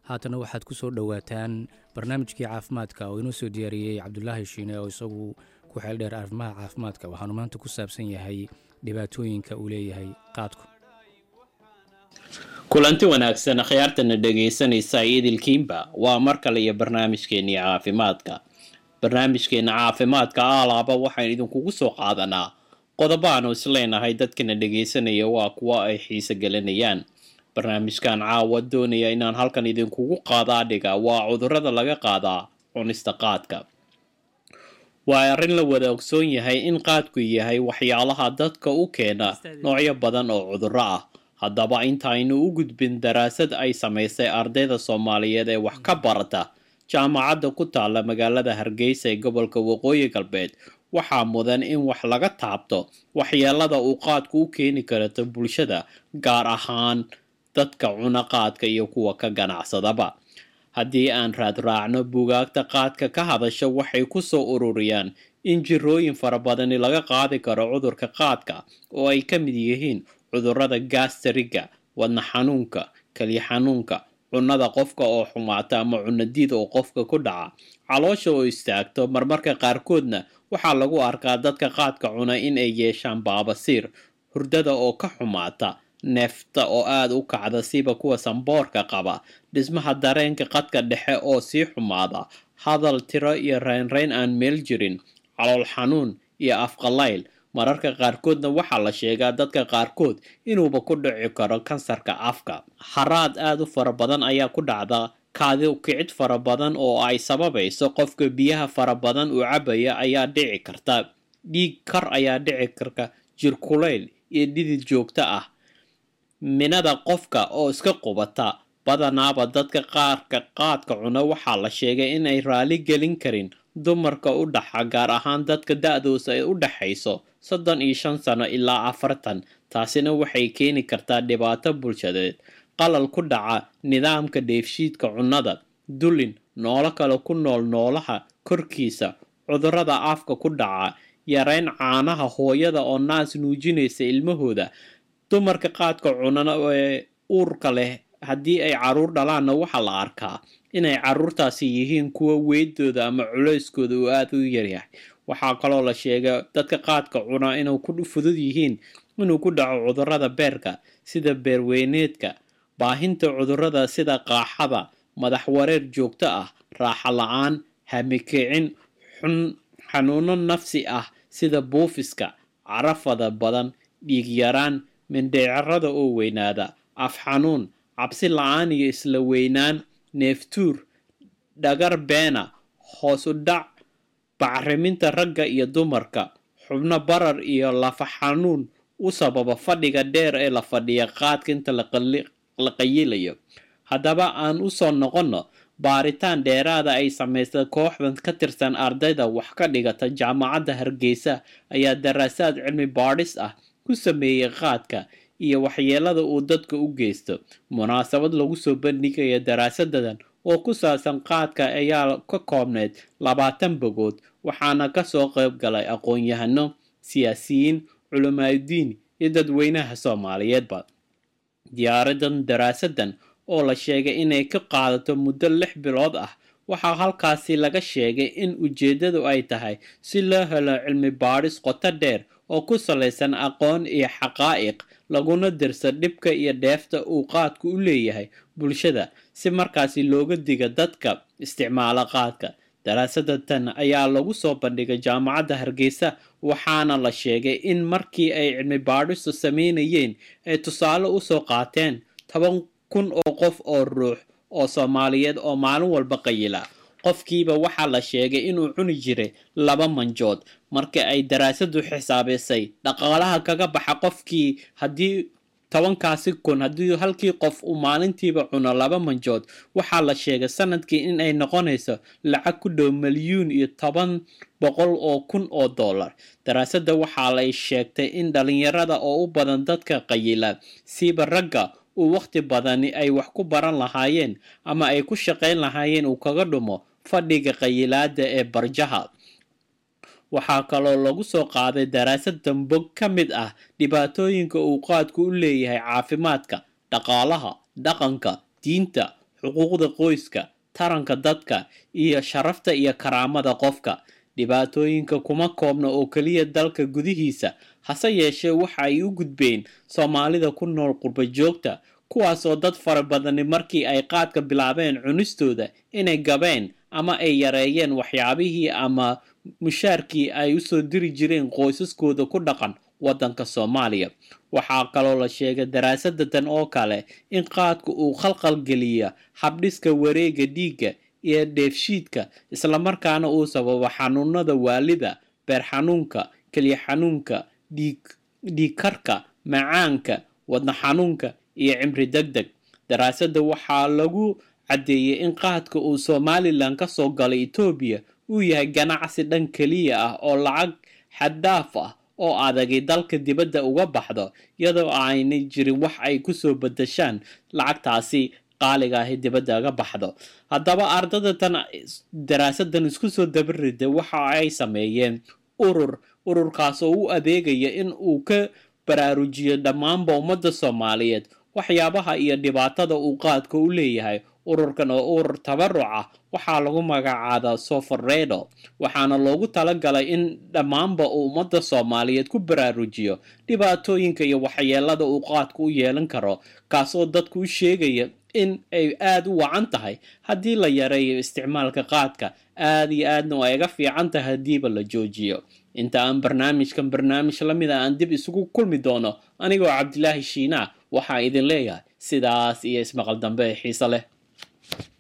haatana waxaad ku soo dhowaataan barnaamijkii caafimaadka oo inoo soo diyaariyey cabdulaahi shiine oo isagu ku xeel dheer arrimaha caafimaadka waxaanu maanta ku saabsan yahay dhibaatooyinka uu leeyahay qaadku kulanti wanaagsan akhyaartana dhegaysanaysa idilkiinba waa mar kale iyo barnaamijkeennii caafimaadka barnaamijkeenna caafimaadka aalaaba waxaan idinkugu soo qaadanaa qodobo aanu isleenahay dadkana dhegaysanaya waa kuwo ay xiise gelinayaan barnaamijkan caawa doonaya inaan halkan idinkugu qaadaa dhiga waa cudurrada laga qaadaa cunista qaadka waa arrin la wada ogsoon yahay in qaadku yahay waxyaalaha dadka u keena noocyo badan oo cudurro ah haddaba intaaynu u gudbin daraasad ay samaysay ardayda soomaaliyeed ee wax ka barata jaamacadda ku taalla magaalada hargeysa ee gobolka waqooyi galbeed waxaa mudan in wax laga taabto waxyeelada uu qaadku u keeni karato bulshada gaar ahaan dadka cuna qaadka iyo kuwa ka ganacsadaba haddii aan raad raacno bugaagta qaadka ka hadasha waxay ku soo ururiyaan in jirooyin fara badani laga qaadi karo cudurka qaadka oo ay ka mid yihiin cudurrada gaastariga wadna xanuunka kaliya xanuunka cunnada qofka oo xumaata ama cunadiid oo qofka ku dhaca caloosha oo istaagto marmarka qaarkoodna waxaa lagu arkaa dadka qaadka cuna in ay yeeshaan baabasiir hurdada oo ka xumaata neefta oo aada u kacda siba kuwa samboorka qaba dhismaha dareenka qadka dhexe oo sii xumaada hadal tiro iyo reynreyn aan meel jirin calool xanuun iyo afqalayl mararka qaarkoodna waxaa la sheegaa dadka qaarkood inuuba ku dhici karo kansarka afka haraad aada u fara badan ayaa ku dhacda kaadi kicid fara badan oo ay sababayso qofka biyaha fara badan uu cabaya ayaa dhici karta dhiig kar ayaa dhici karta jir kulayl iyo dhidid joogto ah minada qofka oo iska qubata badanaaba dadka qaarka qaadka cuna waxaa la sheegay inay raali gelin karin dumarka u dhaxa gaar ahaan dadka da-doosa ay u dhaxayso soddon iyo shan sano ilaa afartan taasina waxay keeni kartaa dhibaato bulshadeed qalal ku dhaca nidaamka dheefshiidka cunnada dulin noolo kale ku nool noolaha korkiisa cudurrada afka ku dhaca yareyn caanaha hooyada oo naas nuujinaysa ilmahooda dumarka qaadka cunana ee uurka leh haddii ay caruur dhalaanna waxaa la arkaa inay caruurtaasi yihiin kuwa weydooda ama culeyskooda uu aada u yaryahay waxaa kaloo la sheega dadka qaadka cuna inuu ku fudud yihiin inuu ku dhaco cudurrada beerka sida beerweyneedka baahinta cudurrada sida qaaxada madax wareer joogto ah raaxa la-aan hamikicin xun xanuuno nafsi ah sida buufiska carafada badan dhiig yaraan mindheecarada oo weynaada af xanuun cabsi la-aan iyo isla weynaan neeftuur dhagar beena hoos u dhac bacriminta ragga iyo dumarka xubno barar iyo lafa xanuun u sababa fadhiga dheer ee la fadhiya qaadka inta la qayilayo haddaba aan u soo noqonno baaritaan dheeraada ay samaysay kooxdan ka tirsan ardayda wax ka dhigata jaamacadda hargeysa ayaa daraasaad cilmi baadhis ah ku sameeyey qaadka iyo waxyeelada uu dadka u geysto munaasabad lagu soo bandhigaya daraasadadan oo ku saabsan qaadka ayaa ka koobneyd labaatan bogood waxaana kasoo qayb galay aqoon-yahano siyaasiyiin culimaadudiin iyo dadweynaha soomaaliyeedba diyaaradan daraasadan oo la sheegay inay ka qaadato muddo lix bilood ah waxaa halkaasi laga sheegay in ujeeddadu ay tahay si loo helo cilmi baadhis qoto dheer oo ku salaysan aqoon iyo xaqaa'iq laguna dirsa dhibka iyo dheefta uu qaadku u leeyahay bulshada si markaasi looga diga dadka isticmaala qaadka daraasada tan ayaa lagu soo bandhigay jaamacadda hargeysa waxaana la sheegay in markii ay cilmi baadhistu sameynayeen ay tusaale usoo qaateen toban kun oo qof oo ruux oo soomaaliyeed oo maalin walba qayila qofkiiba waxaa la sheegay inuu cuni jiray laba manjood marka ay daraasadu xisaabiysay dhaqaalaha kaga baxa qofkii haddii tobankaasi kun haddii halkii qof uu maalintiiba cuno laba manjood waxaa la sheegay sanadkii in ay noqonayso lacag ku dhow milyuun iyo toban boqol oo kun oo dollar daraasada waxaa lay sheegtay in dhalinyarada oo u badan dadka qayila siiba ragga uu wakhti badani ay wax ku baran lahaayeen ama ay ku shaqayn lahaayeen uu kaga dhumo fadhiga qayilaada ee barjaha waxaa kaloo lagu soo qaaday daraasadan bog ka mid ah dhibaatooyinka uu qaadku u leeyahay caafimaadka dhaqaalaha dhaqanka diinta xuquuqda qoyska taranka dadka iyo sharafta iyo karaamada qofka dhibaatooyinka kuma koobna oo keliya dalka gudihiisa hase yeeshee waxa ay u gudbeen soomaalida ku nool qurba joogta kuwaasoo dad fara badani markii ay qaadka bilaabeen cunistooda inay gabeen ama ay yareeyeen waxyaabihii ama mushaarkii ay usoo diri jireen qoysaskooda ku dhaqan waddanka soomaaliya waxaa kaloo la sheegay daraasadatan oo kale in qaadka uu khalqal geliya habdhiska wareega dhiigga iyo dheefshiidka islamarkaana uu sababo xanuunada waalida beer xanuunka keliya xanuunka dhiigkarka macaanka wadna xanuunka iyo cimri deg deg daraasadda waxaa lagu caddeeyey in qaadka uu somalilan ka soo galay etoobiya uu yahay ganacsi dhan keliya ah oo lacag xaddaaf ah oo adagay dalka dibadda uga baxdo iyadoo aanay jirin wax ay kusoo badashaan lacagtaasi qaaliga ahi dibadda uga baxdo haddaba ardada tan daraasadan isku soo dabarida waxa ay sameeyeen urur ururkaas oo u adeegaya in uu ka baraarujiyo dhammaanba ummadda soomaaliyeed waxyaabaha iyo dhibaatada uu qaadka u leeyahay ururkan oo urur tabaruc ah waxaa lagu magacaabaa sofaredo waxaana loogu talagalay in dhammaanba uu ummadda soomaaliyeed ku baraarujiyo dhibaatooyinka iyo waxyeelada uu qaadka u yeelan karo kaasoo dadku u sheegaya in ay aada u wacan tahay haddii la yareeyo isticmaalka qaadka aada iyo aadna ay ga fiican tahay haddiiba la joojiyo inta aan barnaamijkan barnaamij la mid a aan dib isugu kulmi doono anigoo cabdilaahi shiinaa waxaa idin leeyahay sidaas iyo ismaqal dambe ee xiise leh